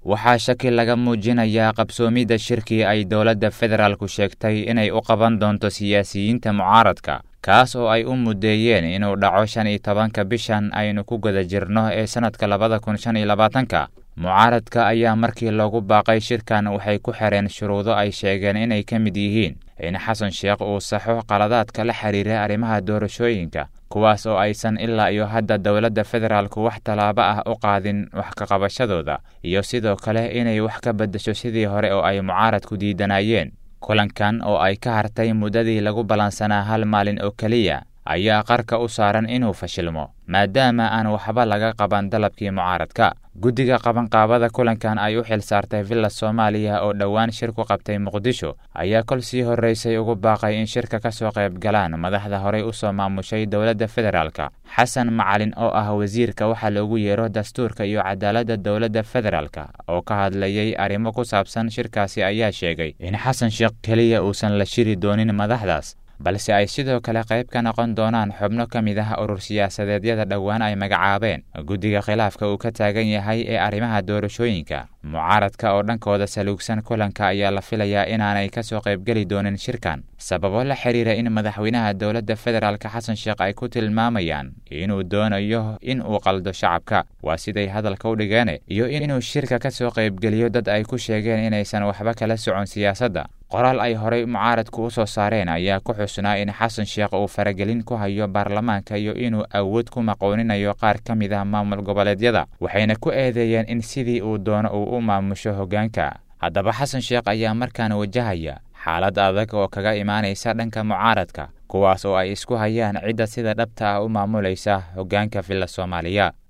waxaa shaki laga muujinayaa qabsoomidda shirkii ay dowladda federaalku sheegtay inay u qaban doonto siyaasiyiinta mucaaradka kaas oo ay u muddeeyeen inuu dhaco shan iyo tobanka bishan aynu ku guda jirno ee sannadka labada kun shan iyo labaatanka mucaaradka ayaa markii loogu baaqay shirkan waxay ku xireen shuruudo ay sheegeen inay ka mid yihiin in xasan sheekh uu saxo qaladaadka la xiriira arrimaha doorashooyinka kuwaas oo aysan ilaa iyo hadda dowladda federaalku wax tallaabo ah u qaadin wax ka qabashadooda iyo sidoo kale inay wax ka beddesho sidii hore oo ay mucaaradku diidanayeen kulankan oo ay ka hartay muddadii lagu ballansanaa hal maalin oo keliya ayaa qarka u saaran inuu fashilmo maadaama aan waxba laga qaban dalabkii mucaaradka guddiga qabanqaabada kulankan ay u xil saartay villa soomaaliya oo dhowaan shir ku qabtay muqdisho ayaa kol sii horraysay ugu baaqay in shirka ka soo qayb galaan madaxda horey u soo maamushay dowladda federaalka xasan macalin oo ah wasiirka waxaa loogu yeero dastuurka iyo cadaaladda dowladda federaalka oo ka hadlayay arrimo ku saabsan shirkaasi ayaa sheegay in xasan sheekh keliya uusan la shiri doonin madaxdaas balse ay sidoo kale qayb ka noqon doonaan xubno ka mid ah urur siyaasadeedyada dhowaan ay magacaabeen guddiga khilaafka uu ka taagan yahay ee arrimaha doorashooyinka mucaaradka oo dhankooda saluugsan kulanka ayaa la filayaa inaanay ka soo qaybgeli doonin shirkan sababo la xiriira in madaxweynaha dowladda federaalk xasan sheekh ay ku tilmaamayaan inuu doonayo in uu qaldo shacabka waa siday hadalka u dhigeen iyo inuu shirka ka soo qaybgeliyo dad ay ku sheegeen inaysan waxba kala socon siyaasadda qoraal ay horey mucaaradku u soo saareen ayaa ku xusnaa in xasan sheekh uu faragelin ku hayo baarlamaanka iyo inuu awood ku maqooninayo qaar ka mid ah maamul goboleedyada waxayna ku eedeeyeen in sidii uu doono uu u maamusho hoggaanka haddaba xasan sheekh ayaa markaan wajahaya xaalad adag oo kaga imaanaysa dhanka mucaaradka kuwaas oo ay isku hayaan cidda sida dhabta ah u maamulaysa hoggaanka villa soomaaliya